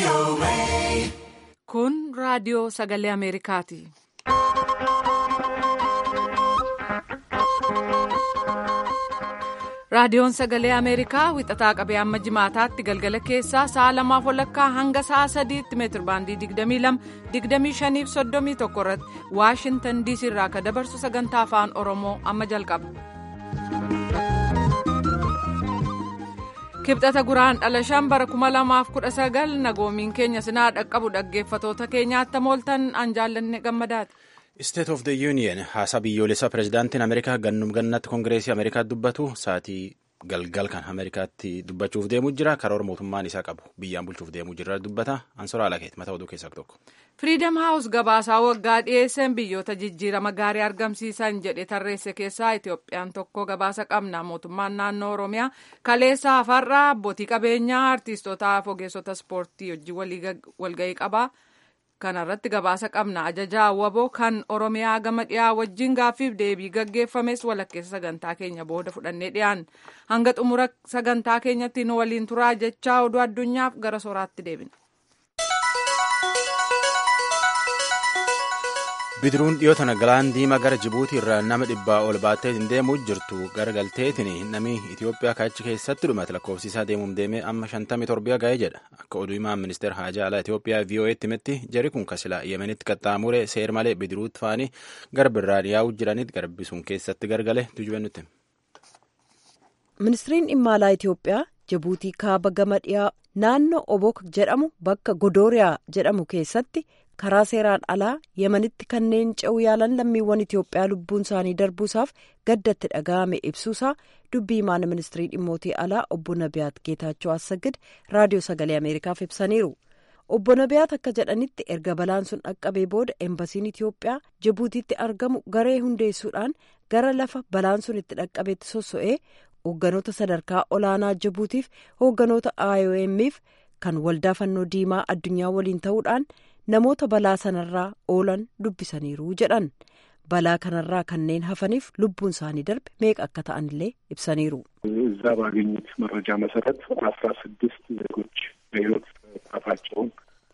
Kun raadiyoo sagalee Ameerikaati. Raadiyoon sagalee Ameerikaa wixataa qabee amma jimaataatti galgala keessaa sa'a lamaaf walakkaa hanga sa'a sadiitti meetir baandii 22 25 fi 31 irratti Waashintan diisii irraa akka dabarsu sagantaa afaan Oromoo amma jalqaba. Kibxata guraan dhala shan bara 2019 nagoomiin keenya sinaa dhaqqabu dhaggeeffatoota keenyaatti mooltan an jaallanne gammadaati. State of the Union haasaa biyyoolessaa pirezidaantiin Ameerikaa gannum gannatti koongireesii Ameerikaatti dubbatu sa'aatii galgal kan Ameerikaatti dubbachuuf deemuu jira karoora mootummaan isaa qabu biyyaan bulchuuf deemuu jira dubbata ansora alakeet mataa oduu keessaa tokko. Firiidam Haawus gabaasaa waggaa dhiyeessan biyyoota jijjiirama gaarii argamsiisan jedhe tarreesse keessaa Itoophiyaan tokko gabaasa qabna mootummaan naannoo Oromiyaa kaleessa hafarraa abbootii qabeenyaa artiistootaa fi ogeessota ispoortii wajjin walgahii qaba. kanarratti gabaasa qabna ajajaa waboo kan oromiyaa gama dhiyaa wajjin gaaffiif deebii gaggeeffames walakkeessa sagantaa keenya booda fudhannee dhiyaan hanga xumura sagantaa keenyatti nu waliin turaa jechaa oduu addunyaaf gara soraatti deebina. bidiruun dhiyoota galaan diimaa gara jibuutii irraa nama dhibbaa ol baattee hin deemuu jirtu garagalteetiin namni itiyoophiyaa kaachi keessatti dhumate lakkoofsiisaa deemuun deemee amma shantamii torbiyaa ga'ee jedha akka oduu himaan ministeera haajaa alaa itiyoophiyaa vii'oo'eetti himetti jari kun kasilaa yemenitti qaxxaamure seer malee bidiruutti faanii garba irraa yaa'uu jiranitti garbi sun keessatti gargale tujube nutti. ministiriin dhimma alaa itiyoophiyaa jibuutii kaaba gama dhiyaa naannoo obok jedhamu bakka godooriyaa jedhamu keessatti. karaa seeraan alaa yemanitti kanneen ce'uu yaalan lammiiwwan itiyoophiyaa lubbuun isaanii darbuusaaf gaddatti dhaga'ame ibsuusaa dubbii himaan ministirii dhimmootii alaa obbo nabiyaat geetaachoo assagid raadiyoo sagalee ameerikaaf ibsaniiru obbo nabiyaat akka jedhanitti erga balaan sun dhaqqabee booda embasiin itiyoophiyaa jibuutiitti argamu garee hundeessuudhaan gara lafa balaan sun itti dhaqqabeetti sosso'ee hoogganoota sadarkaa olaanaa jibuutiif hoogganoota iomf kan waldaa fannoo diimaa addunyaa waliin ta'uudhaan. namoota balaa sanarraa oolan dubbisaniiru jedhan balaa kanarraa kanneen hafaniif lubbuun isaanii darbe meeqa akka ta'anillee ibsaniiru. እዛ ባገኙት መረጃ መሰረት አስራ ስድስት ዜጎች በሕይወት መጥፋታቸውን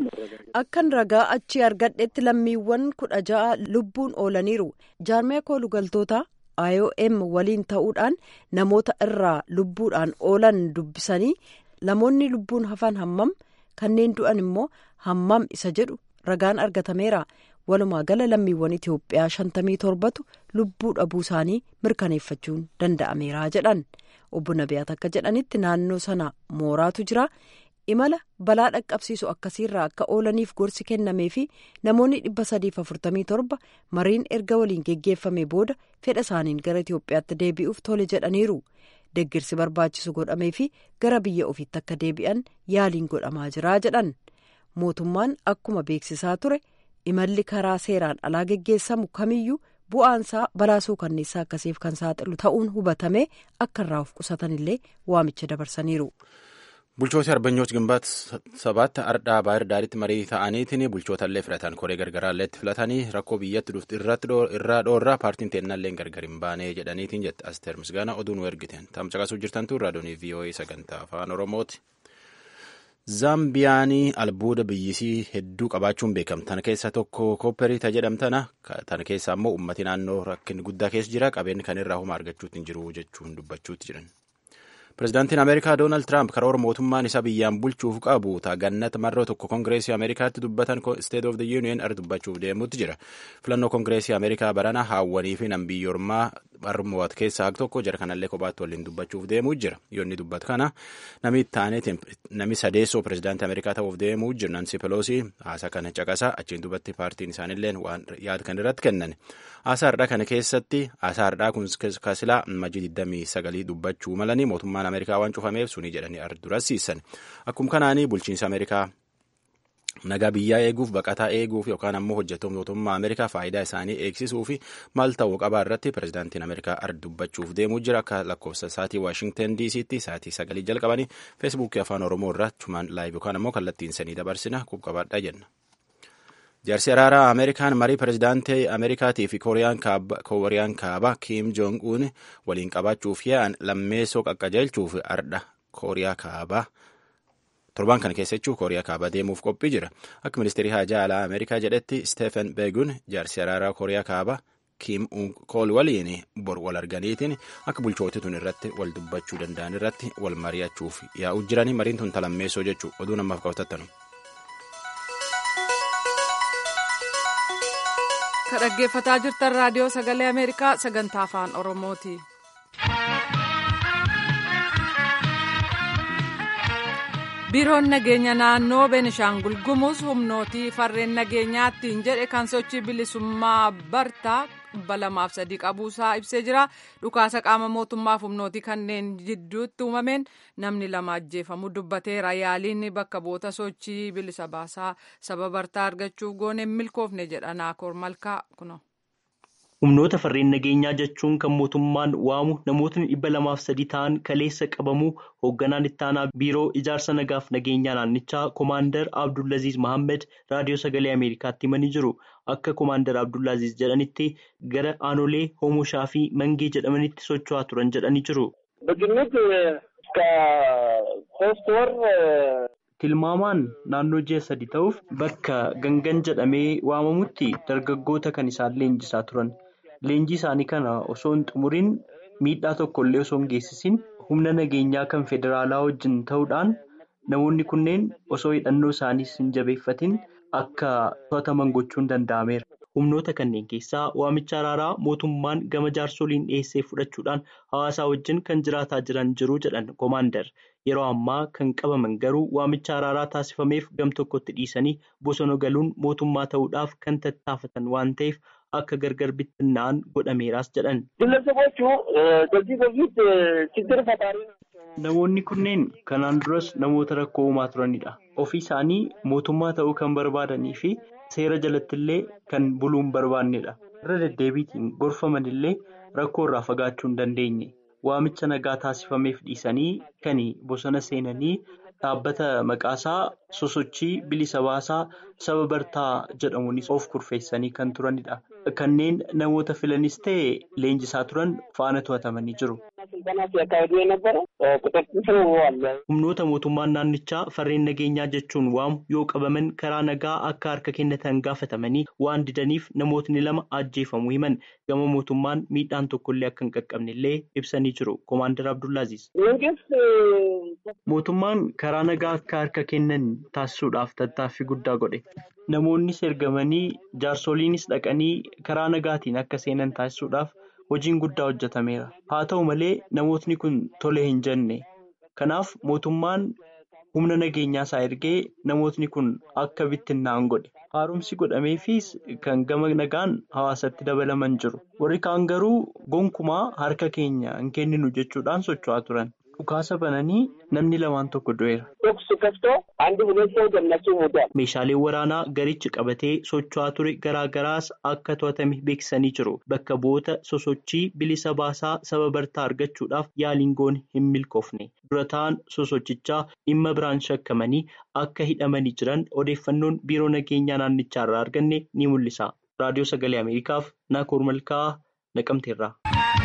akkan ragaa achii argadhetti lammiiwwan kudha ja'a lubbuun oolaniiru jaarmiyaa koolugaltoota iom waliin ta'uudhaan namoota irraa lubbuudhaan oolan dubbisanii namoonni lubbuun hafan hammam kanneen du'an immoo hammam isa jedhu ragaan argatameera walumaa gala lammiiwwan itiyoophiyaa shantamii torbatu lubbuu dhabuu isaanii mirkaneeffachuun danda'ameera jedhan obbo nabiyaat akka jedhanitti naannoo sana mooraatu jira imala balaa dhaqqabsiisu akkasiirraa akka oolaniif gorsi kennamee fi namoonni dhibba sadiif afurtamii torba mariin erga waliin geggeeffame booda fedha isaaniin gara itiyoophiyaatti deebi'uuf tole jedhaniiru. deggirsi barbaachisu godhamee fi gara biyya ofiitti akka deebi'an yaaliin godhamaa jira jedhan mootummaan akkuma beeksisaa ture imalli karaa seeraan alaa geggeessamu kamiyyuu bu'aansaa balaasuu kanneessaa akkasiif kan saaxilu ta'uun hubatame akka irraa of qusatanillee waamicha dabarsaniiru. bulchoota arbanyooch gimbaat sabaatti ardhaa baayir daaritti marii ta'aniitiin bulchootaallee filatan koree gargaraalleetti filatanii rakkoo biyyatti dhufti irraa dhoorraa paartiin teennallee gargar hin baanee jedhaniitiin jette asteer misgaana oduu nu ergiteen tamcaqasuu jirtantu raadiyoonii vii'oo'ee sagantaa afaan oromooti. zaambiyaanii albuuda biyyisii hedduu qabaachuun beekamti tana keessa tokko koopperii jedhamtana tana keessa ammoo ummati naannoo rakkin guddaa keessa jira qabeenyi kan irraa homa argachuutti hin jiru jechuun dubbachuutti jiran. pirezidaantiin ameerikaa doonaald tiraamp karoora mootummaan isaa biyyaan bulchuuf qabu taagannata marroo tokko koongireesii ameerikaatti dubbatan state of the union ar dubbachuuf deemuutti jira filannoo koongireesii ameerikaa barana haawwanii fi nan biyyoormaa barmoot keessaa tokko jara kanallee kophaatti waliin dubbachuuf deemuu jira yoonni dubbatu kana nami taaneetiin nami sadeessoo pirezidaantii ameerikaa ta'uuf deemuu jiru nansi peloosii haasaa kana caqasaa achiin dubbatti paartiin isaanillee waan yaada kan irratti kennan haasaa har'aa kana keessatti haasaa har'aa kun kasilaa majii 29 dubbachuu malanii mootummaan ameerikaa waan cufameef sunii jedhanii ardurasiisan akkuma kanaanii bulchiinsa ameerikaa nagaa biyyaa eeguuf baqataa eeguuf yookaan ammoo hojjettoota mootummaa ameerikaa faayidaa isaanii eegsisuu fi maal ta'uu qabaa irratti pirezidaantiin ameerikaa ar dubbachuuf deemuu jira akka lakkoofsa saatii waashingtan dc'tti saatii sagalii jalqabanii feesbuukii afaan oromoo irraa chumaan laayiv yookaan ammoo kallattiin sanii dabarsina qubqabaadhaa jenna. jaarsi araaraa ameerikaan marii pirezidaantii ameerikaatii fi kooriyaan kaabaa kiim joong uun waliin qabaachuuf yaa'an lammeessoo qaqqajeelchuuf ardha kooriyaa kaabaa Torbaan kana keessa jechuun Kooriyaa kaabaa deemuuf qophii jira. Akka ministeerri haajaa alaa Ameerikaa jedhetti Steven Beegun jaarsi araaraa Kooriyaa kaabaa Kim Kool waliin bor wal arganiitiin akka bulchooti tun irratti wal dubbachuu danda'an irratti wal mari'achuuf yaa'u jiranii mariin tun talammeessoo jechuu oduu namaaf qabatattanu. Ka dhaggeeffataa jirtan raadiyoo sagalee Ameerikaa sagantaa afaan Oromooti. biiroon nageenya naannoo beenishaangul gumuz humnootii farreen nageenyaattiin jedhe kan sochii bilisummaa bartaa dhibba lamaaf sadii qabuusaa ibsee jira dhukaasa qaama mootummaaf humnootii kanneen jidduutti uumameen namni lama ajjeefamuu dubbateera yaaliin bakka bu'oota sochii bilisa baasaa saba bartaa argachuuf goone milkoofne jedha naakoor malkaa kuno. humnoota farreen nageenyaa jechuun kan mootummaan waamu namootni dhibba lamaaf sadii ta'an kaleessa qabamuu hoogganaan ittaanaa biiroo ijaarsa nagaaf nageenyaa naannichaa koomaandar abdullaziz mohaammed raadiyoo sagalee ameerikaatti himanii jiru akka koomaandar abdullaziz jedhanitti gara aanolee hoomushaa fi mangee jedhamanitti socho'aa turan jedhanii jiru. tilmaamaan naannoo ji'a sadi ta'uuf bakka gangan jedhamee waamamutti dargaggoota kan isaan leenjisaa turan. Leenjii isaanii kana osoo hin xumuriin miidhaa tokko illee osoo hin geessisin humna nageenyaa kan federaalaa wajjin ta'uudhaan namoonni kunneen osoo hidhannoo isaaniis hin jabeeffatin akka to'ataman gochuun danda'ameera. Humnoota kanneen keessaa waamicha araaraa mootummaan gama jaarsoliin dhiyeessee fudhachuudhaan hawaasaa wajjin kan jiraataa jiran jiru jedhan koomaandar. Yeroo ammaa kan qabaman garuu waamicha araaraa taasifameef gam tokkotti dhiisanii bosona galuun mootummaa ta'uudhaaf kan tattaafatan waan ta'eef. akka gargar bittinna'an godhameeraas jedhan. Namoonni kunneen kanaan duras namoota rakkoo uumaa turanidha. Ofii isaanii mootummaa ta'uu kan barbaadanii fi seera jalatti illee kan buluu hin barbaannedha. Irra deddeebiitiin gorfaman illee rakkoo irraa fagaachuu hin dandeenye. Waamicha nagaa taasifameef dhiisanii kan bosona seenanii dhaabbata maqaasaa sosochii bilisa baasaa saba bartaa jedhamuunis of kurfeessanii kan turanidha. Kanneen namoota filanis ta'e leenjisaa turan faana to'atamanii jiru. Humnoota mootummaan naannichaa farreen nageenyaa jechuun waamu yoo qabaman karaa nagaa akka harka kennatan gaafatamanii waan didaniif namootni lama ajjeefamuu himan gama mootummaan miidhaan tokkollee akka hin qaqqabne illee ibsanii jiru. Koomaandar Abdullaaziz. Mootummaan karaa nagaa akka harka kennan taasisuudhaaf tattaaffii guddaa godhe. Namoonnis ergamanii jaarsoliinis dhaqanii karaa nagaatiin akka seenan taasisuudhaaf hojiin guddaa hojjetameera. Haa ta'u malee namootni kun tole hin jenne. Kanaaf mootummaan humna nageenyaa isaa ergee namootni kun akka bittinnaa'an godhe. Haaromsi godhameefis kan gama nagaan hawaasatti dabalaman jiru. Warri kaan garuu gonkumaa harka keenya hin kenninu jechuudhaan socho'aa turan. Dhukaasa bananii namni lamaan tokko du'eera. Meeshaaleen waraanaa garichi qabatee socho'aa ture garaa garaas akka to'atame beeksisanii jiru. Bakka bu'oota sosochii bilisa baasaa saba bartaa argachuudhaaf yaaliin goone hin milkoofne. Dura ta'an sosochichaa dhimma biraan shakkamanii akka hidhamanii jiran odeeffannoon biiroo nageenyaa naannichaa irraa arganne ni mul'isa. Raadiyoo Sagalee Ameerikaaf Naakoor Malkaa Naqamteerraa.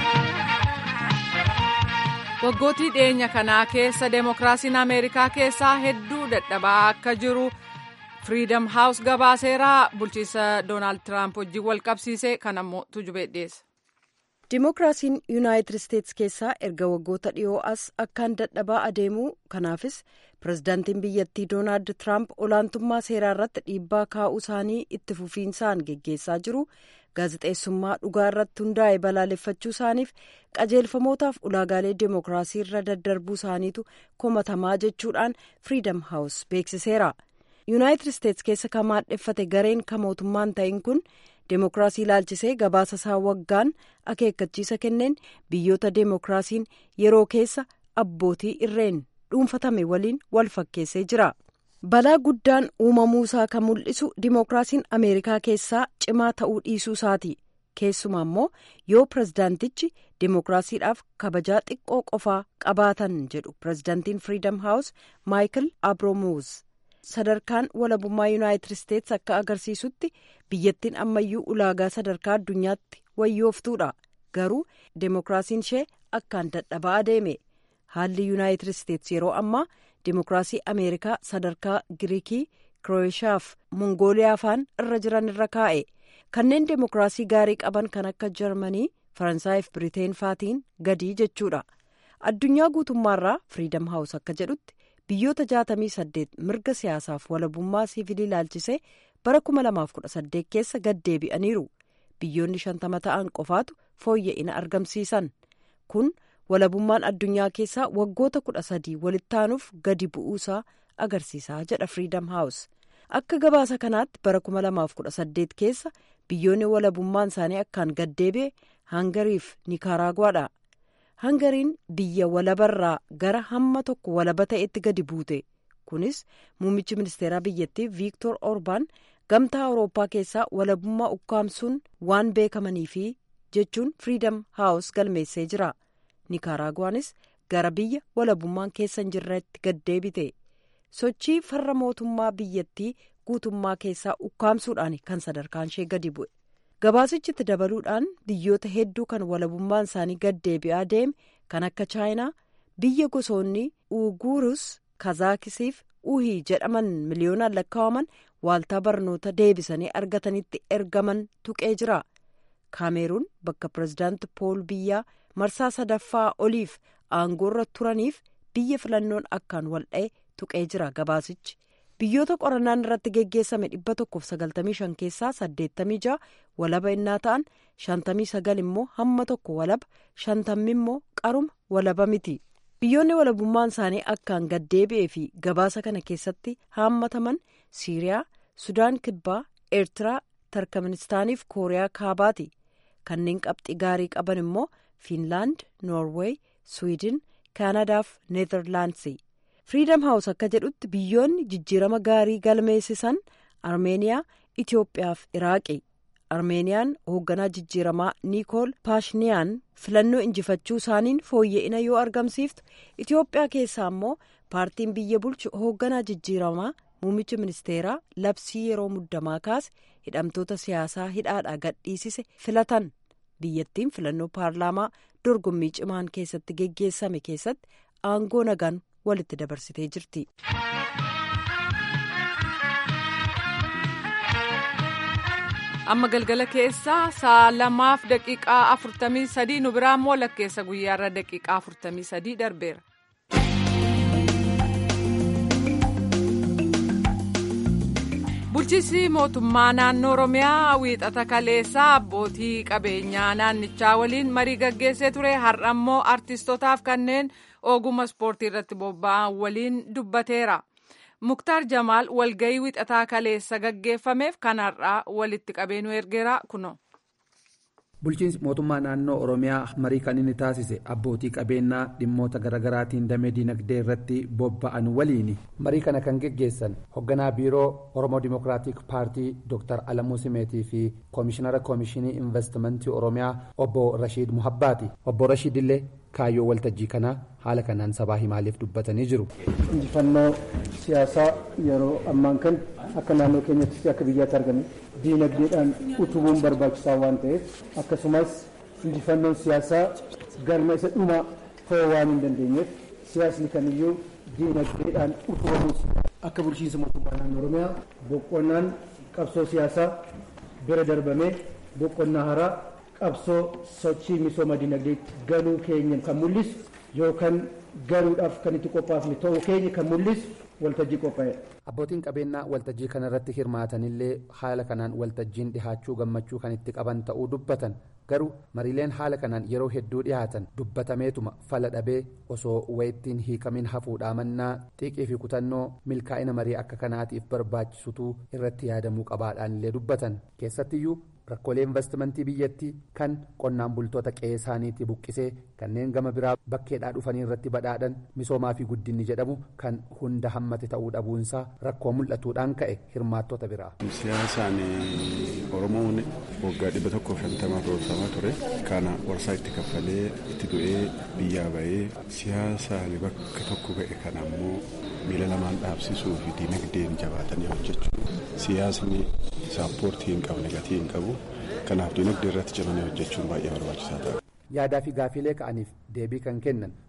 waggootii dhiyeenya kanaa keessa deemokiraasiin ameerikaa keessaa hedduu dadhabaa akka jiru firiidam haawus gabaaseeraa bulchiisa doonaald tiraamp wajjin wal qabsiise kan ammoo tujubee dhiyeessa. Dimookiraasiin yuunaayitid isteetsi keessaa erga waggoota dhiyoo as akkaan dadhabaa adeemuu kanaafis pirezidaantiin biyyattii doonaald tiraamp olaantummaa seeraa irratti dhiibbaa kaa'uu isaanii itti fufiinsaan geggeessaa jiru. gaazexeessummaa dhugaa irratti hundaa'e balaaleffachuu isaaniif qajeelfamootaaf ulaagaalee deemokiraasii irra daddarbuu isaaniitu komatamaa jechuudhaan firiidam haawus beeksiseera yuunaayitid isteetsi keessa kan maadheffate gareen kan mootummaan ta'in kun deemokiraasii ilaalchisee gabaasa isaa waggaan akeekkachiisa kenneen biyyoota deemokiraasiin yeroo keessa abbootii irreen dhuunfatame waliin wal fakkeessee jira. balaa guddaan uumamuu isaa kan mul'isu dimookiraasiin ameerikaa keessaa cimaa ta'uu dhiisuu isaati keessumaa immoo yoo pirezidaantichi dimookiraasiidhaaf kabajaa xiqqoo qofaa qabaatan jedhu pirezidaantiin firiidam haawus maayikil abromuuz sadarkaan walabummaa yuunaayitid isteetsi akka agarsiisutti biyyattiin ammayyuu ulaagaa sadarkaa addunyaatti wayyooftuudha garuu dimookiraasiin ishee akkaan dadhabaa adeeme haalli yuunaayitid isteetsi yeroo ammaa dimokiraasii ameerikaa sadarkaa giriikii kirooshiyaa fi mongooliyaa faan irra jiran irra kaa'e kanneen dimokiraasii gaarii qaban kan akka jarmanii faransaayii fi biriteen faatiin gadii jechuudha addunyaa guutummaarraa firiidam haawus akka jedhutti biyyoota 68 mirga siyaasaaf walabummaa siivilii ilaalchisee bara 2018 keessa gad deebi'aniiru biyyoonni shantama ta'an qofaatu fooyya'ina argamsiisan kun walabummaan addunyaa keessaa waggoota kudha sadii walitti aanuuf gadi bu'uusaa agarsiisaa jedha firiidam haawus akka gabaasa kanaatti bara 2018 keessa biyyoonni walabummaan isaanii akkaan gad deebi'e hangariif niikaaraaguwaadha hangariin biyya walabarraa gara hamma tokko walaba ta'etti gadi buute kunis muummichi ministeeraa biyyattii viiktor orbaan gamtaa awurooppaa keessaa walabummaa ukkaamsuun waan beekamaniifi jechuun firiidam haawus galmeessee jira niikaaraaguwaanis gara biyya walabummaan keessa hin jirretti gad deebite sochii farra mootummaa biyyattii guutummaa keessaa ukkaamsuudhaan kan sadarkaan ishee gadi bu'e gabaasichitti dabaluudhaan biyyoota hedduu kan walabummaan isaanii gad deebi'aa deeme kan akka chaayinaa biyya gosoonni uguurus kazaakisiif uhii jedhaman miliyoonaan lakkaa'aman waaltaa barnoota deebisanii argatanitti ergaman tuqee jira kaameeruun bakka pirezidaanti pool biyyaa marsaa sadaffaa oliif aangoorra turaniif biyya filannoon akkaan wal'ee tuqee jira gabaasichi biyyoota qorannaan irratti geggeessame dhibba tokkoof sagaltamii shan keessaa saddeettamii ja'a walaba innaa ta'an shantamii sagal immoo hamma tokko walaba shantammi immoo qaruma walaba miti biyyoonni walabummaan isaanii akkaan gad deebi'ee fi gabaasa kana keessatti haammataman siiriyaa sudaan kibbaa eertiraa tarkmenistaaniif kooriyaa kaabaati kanneen qabxii gaarii qaban immoo fiinlaand noorweey swiidin kaanadaaf neezerlaandsi firiidam haawus akka jedhutti biyyoonni jijjiirama gaarii galmeessisan armeeniyaa itiyoophiyaaf iraaqi armeeniyaan hoogganaa jijjiiramaa niikool paashiniyaan filannoo injifachuu isaaniin fooyya'ina yoo argamsiiftu itiyoophiyaa keessaa immoo paartiin biyya bulchu hoogganaa jijjiiramaa muummichi ministeeraa labsii yeroo muddamaa kaase hidhamtoota siyaasaa hidhaadhaa gadhiisise filatan biyyattiin filannoo paarlaamaa dorgommii cimaan keessatti geggeessame keessatti aangoo nagaan walitti dabarsitee jirti. amma galgala keessaa sa'a lamaaf daqiiqaa afurtamii sadii nu biraa immoo lakkeessa guyyaarra daqiiqaa afurtamii sadii darbeera. bulchiinsi mootummaa naannoo oromiyaa wiixata kaleessaa abbootii qabeenyaa naannichaa waliin marii gaggeessee ture har'a immoo artistootaaf kanneen ogummaa ispoortii irratti bobba'an waliin dubbateera. muktaar jamaal walgayii wixataa kaleessa gaggeeffameef kan har'aa walitti qabeenyu ergeera kuno. bulchiinsi mootummaa naannoo oromiyaa marii kan inni taasise abbootii qabeenyaa dhimmoota garaagaraatiin damee diinagdee irratti bobba'an waliini marii kana kan geggeessan hoogganaa biiroo oromoo dimokiraatik paartii dr alamuu simeetii fi koomishinara koomishinii investimentii oromiyaa obbo rashiid muhabbaati obbo rashiid illee kaayyoo waltajjii kanaa haala kanaan sabaa himaaleef dubbatanii jiru. injifannoo siyaasaa yeroo ammaan kan akka naannoo keenyattis akka biyyaatti argame diinagdeedhaan utubuun barbaachisaa waan ta'eef akkasumas injifannoon siyaasaa galma isa dhumaa ta'uu waan hin dandeenyeef siyaasni kamiyyuu diinagdeedhaan utubamuus akka bulchiinsa mootummaa naannoo oromiyaa boqqonnaan qabsoo siyaasaa bira darbamee boqqonnaa haaraa qabsoo sochii misooma diinagdeetti galuu keenya kan mul'isu yookaan galuudhaaf kan itti qophaafne ta'uu keenya kan mul'isu waltajjii qophaa'edha. abbootiin qabeenyaa waltajjii kana irratti hirmaatanillee haala kanaan waltajjiin dhihaachuu gammachuu kan itti qaban ta'uu dubbatan garuu mariileen haala kanaan yeroo hedduu dhihaatan dubbatameetuma fala dhabee osoo wayittiin hiikamin hafuudhaa mannaa xiiqii fi kutannoo milkaa'ina marii akka kanaatiif barbaachisutu irratti yaadamuu qabaadhaan illee dubbatan keessattiyyuu rakkoolee investimentii biyyattii kan qonnaan bultoota qe'ee isaaniitti buqqisee kanneen gama biraa bakkeedhaa dhufanii irratti badhaadhan misoomaa fi guddinni jedhamu kan hunda hammate ta'uu dhabuunsaa rakkoo mul'atuudhaan ka'e hirmaattota biraa. siyaasaan oromoon waggaa dhibba tokko shantamaa roorsamaa ture kana warsaa itti kaffalee itti du'ee biyyaa bahee siyaasaan bakka tokko ga'e kana ammoo miila lamaan dhaabsisuu fi diinagdeen jabaatanii hojjechuu siyaasni saappoortii hin qabne gatii hin qabu kanaaf diinagdee irratti cimanii hojjechuun baay'ee barbaachisaa ta'a. yaadaa fi gaafiilee ka'aniif deebii kan kennan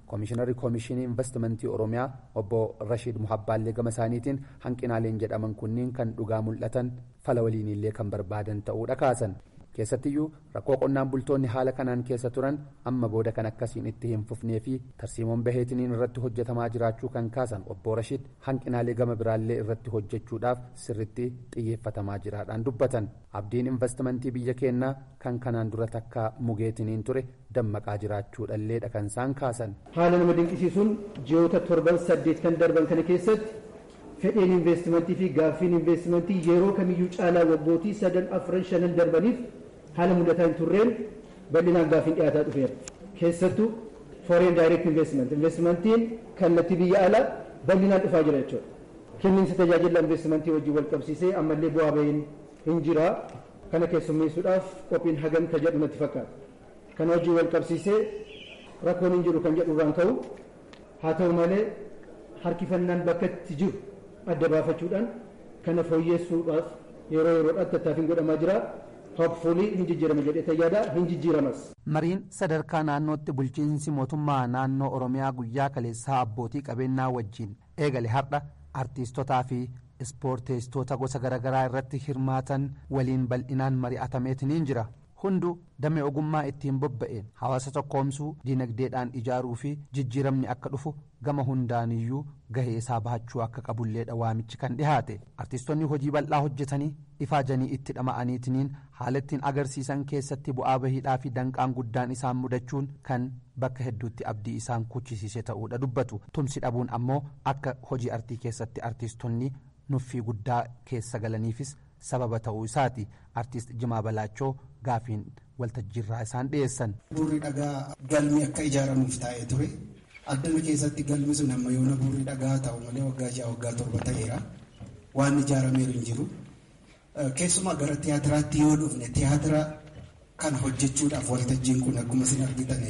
koomishinarri koomishinii investimentii oromiyaa obbo rashiid muhabbaallee gama isaaniitiin hanqinaaleen jedhaman kunniin kan dhugaa mul'atan fala waliinillee kan barbaadan ta'uudha kaasan keessattiyyuu rakkoo qonnaan bultoonni haala kanaan keessa turan amma booda kan akkasiin itti hin fufnee fi tarsiimoon baheetiniin irratti hojjetamaa jiraachuu kan kaasan obbo rashiid hanqinaalee gama biraallee irratti hojjechuudhaaf sirritti xiyyeeffatamaa jiraadhaan dubbatan abdiin investimentii biyya keenyaa kan kanaan dura takka mugeetiniin ture dammaqaa jiraachuudhalleedha kan isaan kaasan. haala nama dinqisiisuun ji'oota torban saddeet kan darban kana keessatti fedhiin investimentii fi gaaffiin investimentii yeroo kamiyyuu caalaa waggootii sadan afran shanan darbaniif haala mudataa hin turreen bal'inaan gaaffiin dhiyaataa dhufeera. Keessattuu foreign direct investment investimentiin kallattii biyya alaa bal'inaan dhufaa jira jechuudha. Kenniinsa tajaajila investimentii wajjin wal qabsiisee ammallee bu'aa bahiin hin jira. Kana keessummeessuudhaaf qophiin hagam ka jedhu natti fakkaata. Kana wajjin wal qabsiisee rakkoon hin jiru kan jedhu irraan ka'u haa ta'u malee harkifannaan bakka itti jiru adda baafachuudhaan kana fooyyessuudhaaf yeroo yeroodhaan tattaaffiin godhamaa jira. Hopefully hin jijjiirama jedhee tayyaadha hin jijjiiramas. Mariin sadarkaa naannootti bulchiinsi mootummaa naannoo Oromiyaa guyyaa kaleessaa abbootii qabeenyaa wajjin eegale har'a artiistotaa fi ispoorteessitoota gosa garaagaraa irratti hirmaatan waliin bal'inaan mari'atameetiniin jira. Hunduu damee ogummaa ittiin bobba'een hawaasa tokkoomsuu dinagdeedhaan ijaaruu fi jijjiiramni akka dhufu gama hundaaniyyuu gahee isaa bahachuu akka qabulleedha waamichi kan dhihaate artiistonni hojii bal'aa hojjetanii ifaajanii itti dhama'aniitiniin haala ittiin agarsiisan keessatti bu'aa bahiidhaa fi danqaan guddaan isaan mudachuun kan bakka hedduutti abdii isaan kuchisiise ta'uudha dubbatu tumsi dhabuun ammoo akka hojii artii keessatti artiistonni nuffii guddaa keessa galaniifis sababa ta'uu isaati artiist jimaa balaachoo gaafiin waltajjiirraa isaan dhiyeessan. Buurri dhagaa galmi akka ijaaramuuf taa'ee ture. Addana keessatti galmi sun amma yoona buurri dhagaa ta'u malee waggaa ja'a waggaa torba ta'eera. Waan ijaarameeru hin jiru. Keessumaa gara tiyaatiraatti yoo dhufne tiyaatira kan hojjechuudhaaf waltajjiin kun akkuma isin argitan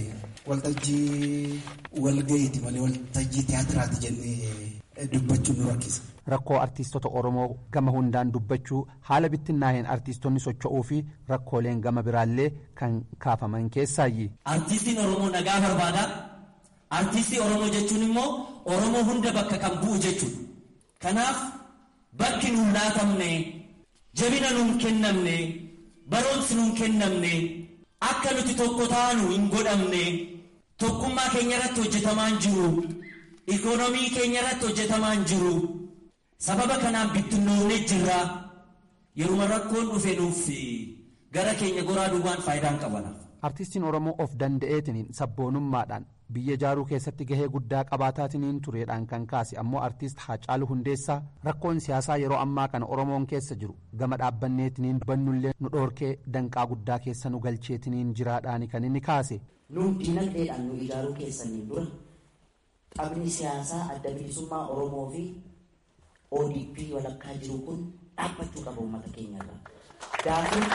waltajjii walga'iiti malee waltajjii tiyaatiraati jennee dubbachuun nu rakkisa. Rakkoo artiistota Oromoo gama hundaan dubbachuu haala bittinnaa'een artiistonni socho'uu fi rakkooleen gama biraallee kan kaafaman keessaayyi. Artiistiin Oromoo nagaa barbaada. Artiistii Oromoo jechuun immoo Oromoo hunda bakka kan bu'u jechuudha. Kanaaf bakki nuun laatamne jabina nuun kennamne barumsi nuun kennamne akka nuti tokko taanu hin godhamne tokkummaa keenya irratti hojjetamaa hin jiru. Ikoonoomii keenya irratti hojjetamaa hin jiru. sababa kanaan bittinnoofnee jirra yeruma rakkoon dhufe nuuf gara keenya goraa duwwaan faayidaan qabana. Artiistiin Oromoo of danda'eetiniin sabboonummaadhaan biyya ijaaruu keessatti gahee guddaa qabaataatiniin tureedhaan kan kaase ammoo artiist Haacaaluu Hundeessaa rakkoon siyaasaa yeroo ammaa kana Oromoon keessa jiru gama dhaabbanneetiniin bannullee nu dhoorkee danqaa guddaa keessa nu galcheetiniin jiraadhaani kan inni kaase. Nu dinagdeedhaan nu ijaaruu keessaniin dura taphni siyaasaa adda bilisummaa Oromoo fi ODP walakkaa jiru kun dhaabbachuu qaba uummata keenyarraa.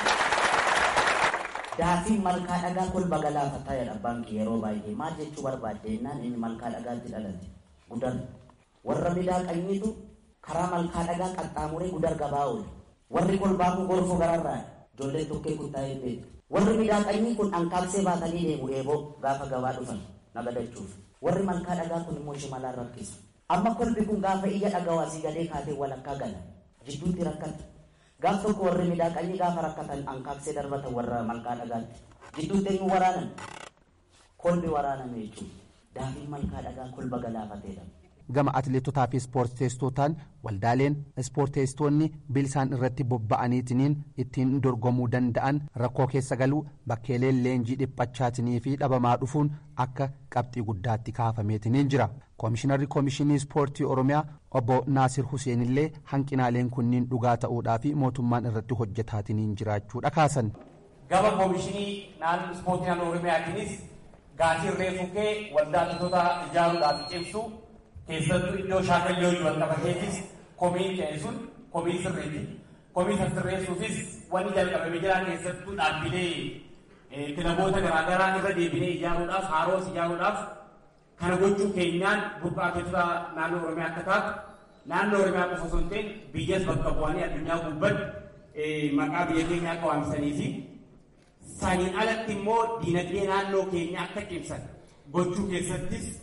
Daafiin malkaa dhagaa kolba galaafataa jedha baankii yeroo baay'ee maal jechuu barbaadde jennaan inni malkaa dhagaatti dhalate gudar warra miidhaqanyiitu karaa malkaa dhagaa qaxxaamuree gudar gabaa oole warri kolbaa kun gorfoo gararraa ijoolleen tokkee kun taa'ee beeku warri miidhaqanyii kun ankaabsee baatanii deemu eeboo gaafa gabaa dhufan nagadachuuf warri malkaa dhagaa kun immoo shimalaan rakkisa. amma kolbi kun gaafa ija dhagawaasii galee kaatee walakkaa gala jidduutti rakkata gaaf tokko warri miidhaqanii gaafa rakkatan ankaabsee darbatan warra malkaa dhagaatti jidduutti eenyu waraanan kolbi waraaname jechuudha daafiin malkaa dhagaa kolba galaafateedha. gama atileetotaa fi ispoorteessitootaan waldaaleen ispoorteessitoonni bilisaan irratti bobba'aniitiniin ittiin dorgomuu danda'an rakkoo keessa galuu bakkeeleen leenjii dhiphachaatinii fi dhabamaa dhufuun akka qabxii guddaatti kaafameetiniin jira koomishinarri koomishinii ispoortii oromiyaa obbo naasir huseen illee hanqinaaleen kunniin dhugaa ta'uudhaa fi mootummaan irratti hojjetaatiniin jiraachuudha kaasan. gama koomishinii naannoo ispoortii naannoo oromiyaatiinis gaasii reefuu kee waldaa atileetota ijaaruudhaaf cimsu keessattuu iddoo shaakalloo wal qabateetis komiin ka'e sun komii sirriiti. Komii sirreessuufis wanni jalqabame jiran keessattuu dhaabbilee kilaboota garaagaraa irra deebinee ijaaruudhaaf haaroos ijaaruudhaaf kana gochuu keenyaan burqaatota naannoo Oromiyaa akka taatu naannoo Oromiyaa qofa osoo hin ta'in biyyas bakka bu'anii addunyaa gubbatti maqaa biyya keenyaa akka waamsanii fi saniin alatti immoo diinagdee naannoo keenyaa akka cimsan gochuu keessattis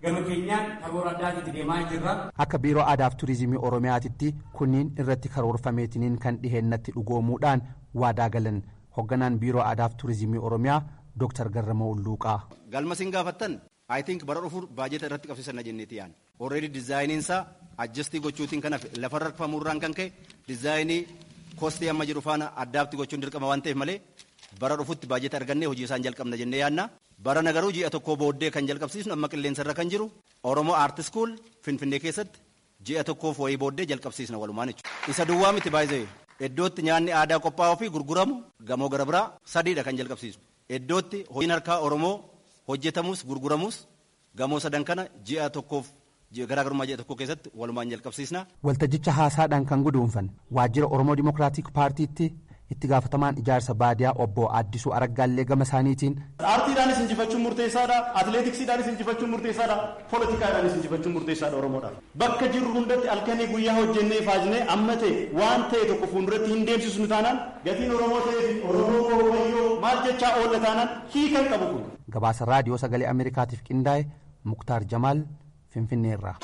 gama keenyaan karoora addaatitti deemaa jirra. Akka biiroo aadaaf turizimii oromiyaatitti kunniin irratti karoorfameetiniin kan dhiheennatti dhugoomuudhaan waadaa galan hoogganaan biiroo aadaaf turizimii oromiyaa dooktar Garramoo Ulluuqaa. Galma siin gaafattan I think bara dhufuur baajeta irratti qabsiisan jenneeti yaan. Already dizaayiniin isaa adjastii gochuutiin kan hafe lafarra rafamuurraan kan ka'e dizaayinii koostii amma jiru faana addaatti gochuun dirqama waan ta'eef malee bara dhufutti baajeta argannee hojii isaan jalqabna jennee yaanna. Bara nagaruu ji'a tokko booddee kan jalqabsiisnu amma qilleensarra kan jiru Oromoo Aart School Finfinnee keessatti ji'a tokkoof wayii booddee jalqabsiisna walumaan jechuudha. Isa duwwaa miti baay'ee iddootti nyaanni aadaa qophaa'uu fi gurguramu gamoo gara biraa sadiidha kan jalqabsiisu. Iddootti hojiin harkaa Oromoo hojjetamus gurguramus gamoo sadan kana ji'a tokkoof garaagarummaa ji'a tokko keessatti walumaan jalqabsiisna. Waltajjicha haasaadhaan kan guduunfan waajjira Oromoo Dimookiraatik Paartiitti itti gaafatamaan ijaarsa baadiyaa obbo Addisuu Araggaallee gama isaaniitiin. Aartiidhaanis injifachuun murteessaadha, atileetiksiidhaanis injifachuun murteessaadha, poolitikaadhaanis injifachuun murteessaadha Oromoodhaaf. Bakka jirru hundatti halkanii guyyaa hojjennee faajnee amma ta'e waan ta'e tokko fuulduratti hin deemsisnu taanaan gatiin Oromoo ta'ee fi Oromoo wayyoo maal jechaa oolla taanaan hiikan qabu kun. Gabaasa raadiyoo sagalee Ameerikaatiif qindaa'e Muktaar Jamaal Finfinneerraa.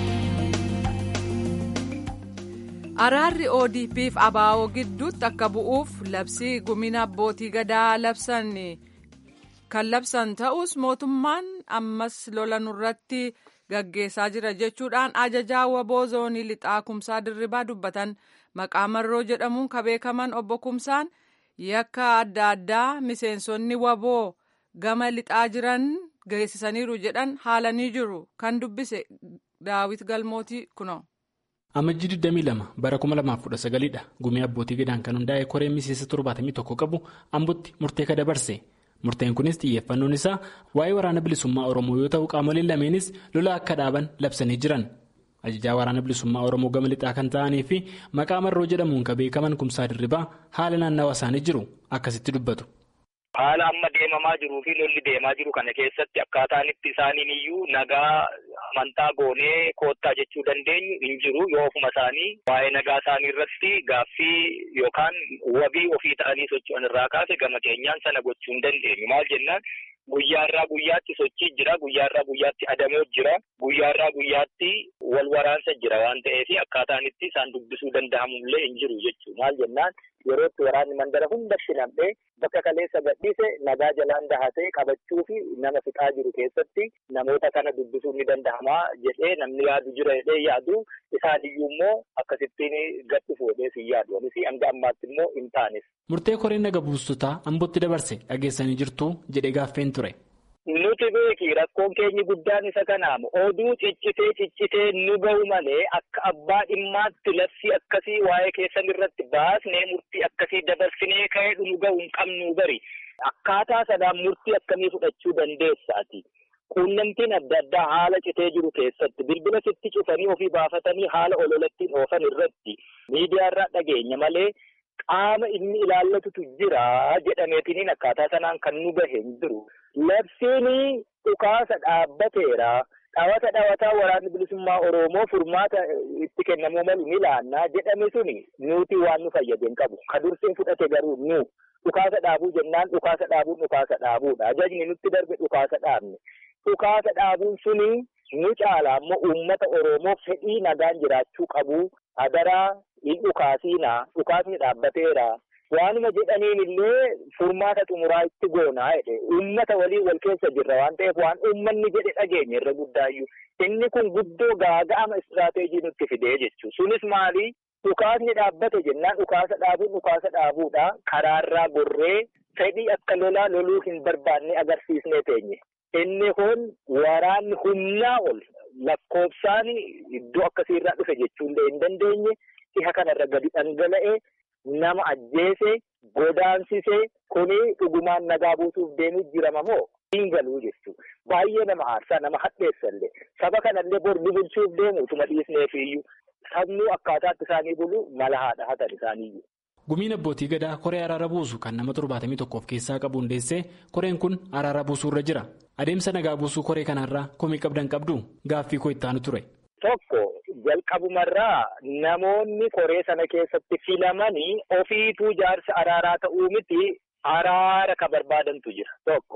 Araarri ODP'f ABO gidduutti akka bu'uuf labsii gumina abbootii gadaa labsan kan labsan ta'us mootummaan ammas lola nurratti gaggeessaa jira jechuudhaan ajajaa waboo zoonii lixaa kumsaa dirribaa dubbatan maqaa marroo jedhamuun kan beekaman obbo Kumsaan yakka adda addaa miseensonni waboo gama lixaa jiran geessisaniiru jedhan haalanii jiru kan dubbise daawit galmootii kuno. Amajjii 22 bara 2019 dha gumii abbootii gadaan kan hundaa'e koreen miseensa 71 qabu ambotti murtee ka dabarse murteen kunis xiyyeeffannoon isaa waa'ee waraana bilisummaa oromoo yoo ta'u qaamoleen lameenis lola akka dhaaban labsanii jiran ajajaa waraana bilisummaa oromoo gama lixaa kan ta'anii fi maqaa marroo jedhamuun kan beekaman kumsaa dirribaa haala naannawa isaanii jiru akkasitti dubbatu. Haala amma deemamaa jiruu fi lolli deemaa jiru kana keessatti akkaataan itti isaaniin iyyuu nagaa amantaa goonee koottaa jechuu dandeenyu hin jiru yoo ofuma isaanii waa'ee nagaa isaanii irratti gaaffii yookaan wabii ofii ta'anii socho'an irraa kaase gama keenyaan sana gochuu hin dandeenyu maal jennaan guyyaarraa guyyaatti sochii jira guyyaarraa guyyaatti adamoo jira guyyaarraa guyyaatti wal waraansa jira waan ta'eef akkaataan itti isaan dubbisuu danda'amullee hin jiru jechuu maal jennaan yerootti waraanni mandara hundatti nam'ee bakka kaleessa gadhiise nagaa jalaan dahatee qabachuu fi nama fixaa jiru keessatti namoota kana dubbisuun ni danda'ama jedhee namni yaadu jira jedhee yaadu isaan iyyuu immoo akkasittiin gadhi fuudhee si yaadu anis hanga ammaatti immoo hin taanes. Murtee koreen naga buustotaa ambotti dabarse dhageessanii jirtu jedhee gaaffeen ture. Nuti beeki rakkoon keenyi guddaan isa kanaamu oduu ciccitee ciccitee nu ga'u malee akka abbaa dhimmaatti labsii akkasii waa'ee keessan irratti baasnee murtii akkasii dabarsinee ka'ee nu ga'u hin qabnu bari akkaataa sanaan murtii akkamii fudhachuu dandeessaati. Quunnamtiin adda addaa haala citee jiru keessatti bilbila sitti cufanii ofii baafatanii haala ololattiin oofan irratti miidiyaarraa dhageenya malee qaama inni ilaallatutu jira jedhameetiniin akkaataa sanaan kan nu gahe hin jiru. Labsiin dhukaasa dhaabbateera. Dhawata dhawataa waraanni bilisummaa Oromoo furmaata itti kennamuu malu ni laannaa jedhame suni nuti waan nu fayyade hin qabu. Ka dursiin fudhate garuu nu dhukaasa dhaabuu jennaan dhukaasa dhaabuun dhukaasa dhaabuudha. Ajajni nutti darbe dhukaasa dhaabne. Dhukaasa dhaabuun suni nu caala ammoo uummata Oromoo fedhii nagaan jiraachuu qabu. Adaraa hin dhukaasiinaa dhukaasni dhaabbateera. Waanuma jedhaniin illee furmaata xumuraa itti goonaa jedhe uummata waliin wal keessa jirra waan ta'eef waan uummanni jedhe dhageenya irra guddaayyuu inni kun guddoo gaaga'ama istiraateejii nutti fidee jechuudha. Sunis maali dhukaasni dhaabbate jennaan dhukaasa dhaabuun dhukaasa dhaabuudha karaarraa gorree fedhii akka lolaa loluu hin barbaanne agarsiisnee teenye. Inni kun waraanni humnaa ol lakkoofsaan iddoo akkasiirraa dhufe jechuullee hin dandeenye dhiha kanarra gadi dhangala'ee. nama ajjeese godaansise kuni dhugumaan nagaa buusuuf deemuu jirama moo hin galuu jechuudha. Baay'ee nama aarsaa nama hadheessallee saba kanallee bor ni bulchuuf deemu utuma dhiisneefiyyuu sabnuu akkaataatti isaanii bulu mala haadha hatan isaaniiyyuu. Gumiin abbootii gadaa koree araara buusu kan nama torbaatamii tokkoof keessaa qabu hundeessee koreen kun araara buusuu irra jira. Adeemsa nagaa buusuu koree kanarraa komii qabdan qabdu gaaffii koo ittaanu ture. Tokko jalqabumarraa namoonni koree sana keessatti filamanii ofiituu jaarsa araaraa ta'uu miti araara ka barbaadantu jira. Tokko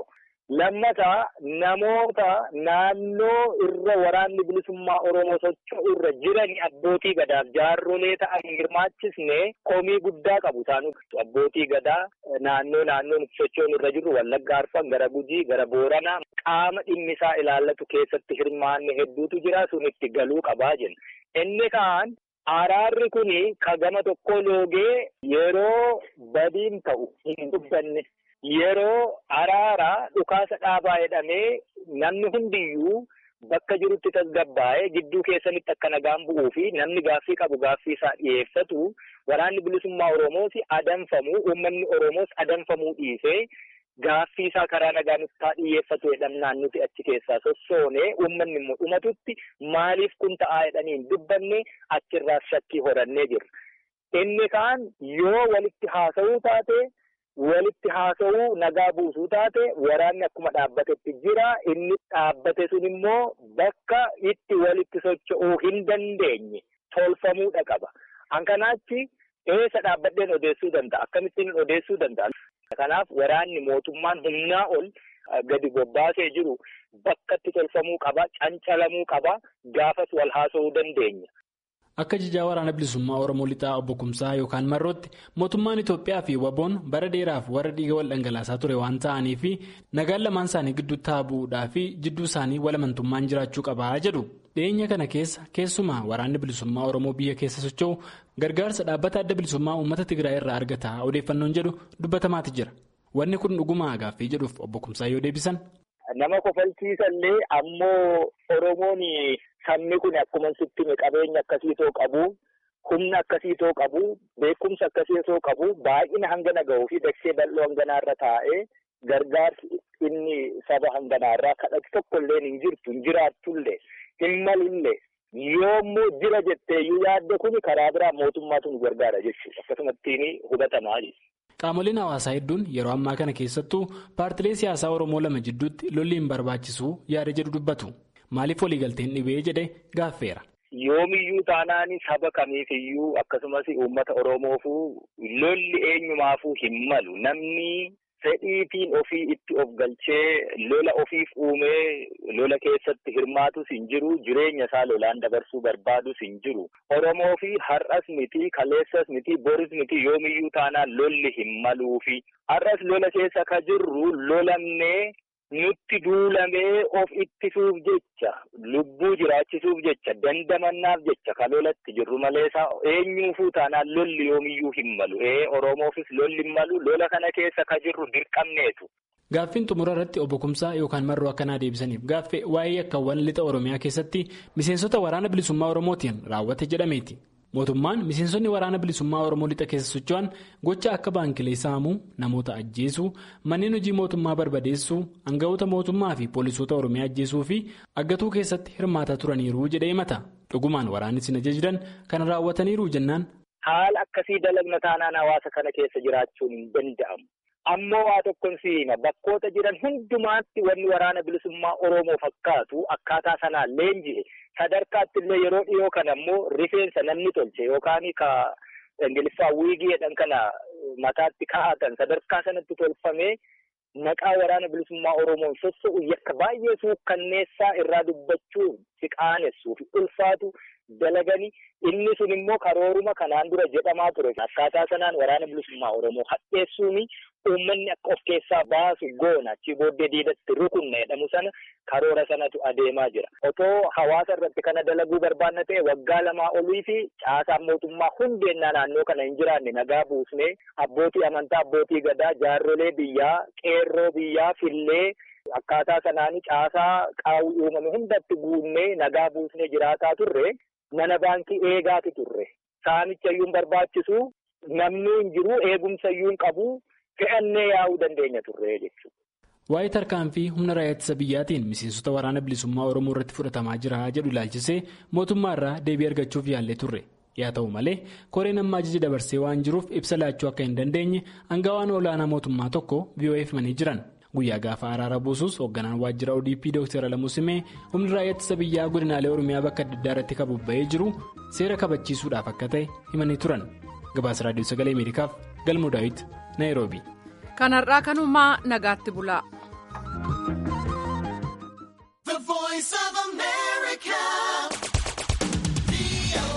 Lammataa namoota naannoo irra waraanni bilisummaa Oromoo socho'u irra jiran abbootii gadaaf jaarrolee ta'an hirmaachisne komii guddaa qabu isaan abbootii gadaa naannoo naannoon socho'uun irra jiru Wallagga Arfan gara Gujii gara Booranaa qaama dhimmi isaa ilaallatu keessatti hirmaanne hedduutu jira sun itti galuu qabaa jenna. Inni kaan araarri kuni ka gama tokko loogee yeroo badiin ta'u hin dubbanne. Yeroo araaraa dhukaasa dhaabaa jedhamee namni hundiyyuu bakka jirutti tasgabbaa'ee gidduu keessanitti akka nagaan bu'uu fi namni gaaffii qabu gaaffii isaa dhiyeeffatu waraanni bilisummaa Oromoos adamfamuu uummanni Oromoos adamfamuu dhiisee gaaffii isaa karaa nagaa nutti haa dhiyeeffatu jedhamnaan nuti achi keessaa sossoonee uummanni immoo dhumatutti maaliif kun ta'aa jedhanii hin dubbanne achirraas shakkii horannee jirra. Inni kaan yoo walitti haasa'uu taate. walitti haasa'uu nagaa buusuu taate waraanni akkuma dhaabbatetti jira inni dhaabbate sun immoo bakka itti walitti socho'uu hin dandeenye tolfamuudha qaba. Hankanaachi eessa dhaabbadheen odeessuu danda'a akkamittiin odeessuu danda'a. Kanaaf waraanni mootummaan humnaa ol gadi bobbaasee jiru bakkatti tolfamuu qaba cancalamuu qaba gaafas wal haasa'uu dandeenya. Akka jijaa waraana bilisummaa Oromoo lixaa obbo Kumsaa yookaan Marrootti mootummaan Itoophiyaa fi Waboon bara dheeraaf warra dhiiga wal dhangalaasaa ture waan ta'anii fi nagaan lamaan isaanii gidduutti haa bu'uudhaa fi jidduu isaanii walamantummaan jiraachuu qabaa jedhu. Dhiyeenya kana keessa keessumaa waraanni bilisummaa Oromoo biyya keessa socho'u gargaarsa dhaabbata adda bilisummaa uummata Tigraay irraa argataa odeeffannoon jedhu dubbatamaati jira. Wanni kun dhugumaa gaaffii jedhuuf obbo Kumsaa yoo deebisan. Nama kofalchiisallee ammoo Oromoon sabni kun akkuma sitti qabeenya akkasiitoo qabu humna akkasiitoo qabu beekumsa akkasiitoo qabu baay'ina hangana gahuu fi dachee bal'oo hanganaarra taa'ee gargaarsi inni saba hanganaarraa kadhatu tokkollee hin jirtu hin jiraatullee hin malullee yoo immoo jira jetteeyyuu yaadde kun karaa biraa mootummaatu nu gargaara jechuudha akkasumattiin hubatamaa jechuudha. Qaamoleen hawaasaa hedduun yeroo ammaa kana keessattuu paartilee siyaasaa Oromoo lama jidduutti lolli hin barbaachisu yaada jedhu dubbatu. Maaliif waliigalteen dhibee jedhe gaaffeera. Yoomiyyuu taanaan saba kamiifiyyuu akkasumas uummata Oromoofuu lolli eenyumaafuu hin malu. Namni fedhiitiin ofii itti of galchee lola ofiif uumee lola keessatti hirmaatus hin jiru. Jireenya isaa lolaan dabarsuu barbaadus hin jiru. Oromoo fi har'as miti, kaleessas miti, boris miti yoomiyyuu taanaan lolli hin maluufi. Har'as lola keessa ka jirru lolamnee. nutti duulamee of ittisuuf jecha lubbuu jiraachisuuf jecha dandamannaaf jecha ka lolatti jirru malee isaa eenyuufuu taanaan lolli yoomiyyuu hin malu ee oromoofis lolli hin malu lola kana keessa ka jirru dirqamneetu. Gaaffiin xumura irratti obbo Kumsaa yookaan marroo akkanaa deebisaniif gaaffee waa'ee yakkaawwan lixa Oromiyaa keessatti miseensota waraana bilisummaa Oromootiin raawwate jedhameeti. Mootummaan miseensonni waraana bilisummaa Oromoo lixa keessa socho'an gocha akka baankilee saamuu, namoota ajjeesuu, manneen hojii mootummaa barbadeessuu, aangawoota mootummaa fi poolisoota Oromiyaa ajjeesuu fi aggatuu keessatti hirmaataa turaniiru jedhee himata. Dhugumaan waraanni isin ajajdan kana raawwataniiru jennaan. Haala akkasii dalagna taanaan hawaasa kana keessa jiraachuun hin danda'amu. Ammoo waa tokkon siima bakkoota jiran hundumaatti wanni waraana bilisummaa Oromoo fakkaatu akkaataa sanaan leenji'e. sadarkaatti illee yeroo dhiyoo kana ammoo rifeensa namni tolche yookaan ka ingiliffaa wiigii jedhan kana mataatti kaa'atan sadarkaa sanatti tolfamee maqaa waraana bilisummaa Oromoon sossa'u yakka baay'ee suukkanneessaa irraa dubbachuun si qaanessuu fi ulfaatu dalaganii inni sun immoo karooruma kanaan dura jedhamaa ture akkaataa sanaan waraana bilisummaa Oromoo hadheessuuni uummanni akka of keessaa baasu goona achi booddee diidatti rukunna jedhamu sana karoora sanatu adeemaa jira. Otoo hawaasa irratti kana dalaguu barbaanna ta'e waggaa lamaa olii fi caasaan mootummaa hundeennaa naannoo kana hin jiraanne nagaa buusnee abbootii amantaa abbootii gadaa jaarrolee biyyaa qeerroo biyyaa fillee akkaataa sanaan caasaa qaawwi uumame hundatti guunnee nagaa buusnee jiraataa turre mana baankii eegaati turre. Saamicha iyyuu barbaachisu namni hin jiru eegumsa iyyuu hin qabu. fe'annee yaa'uu dandeenya turre jechuudha. Waa'ee tarkaanfii humna raayyaa ittisa biyyaatiin miseensota waraana bilisummaa Oromoo irratti fudhatamaa jira jedhu ilaalchisee mootummaa irraa deebii argachuuf yaallee turre. Yaa ta'u malee koreen amma ajaja dabarsee waan jiruuf ibsa laachuu akka hin dandeenye aangawaan olaanaa mootummaa tokko VOA himanii jiran. Guyyaa gaafa araara buusus hoogganaan waajjira ODP Dr. Alamuu Simee humni raayyaa ittisa biyyaa godinaalee Oromiyaa bakka adda addaa irratti kan bobba'ee jiru seera kabachiisuudhaaf akka ta'e himanii turan. Gabaasa Raadiyoo Sagalee Ameerikaaf Galmoo Daawit Naayiroobi. Kanarraa kanumaa nagaatti bulaa.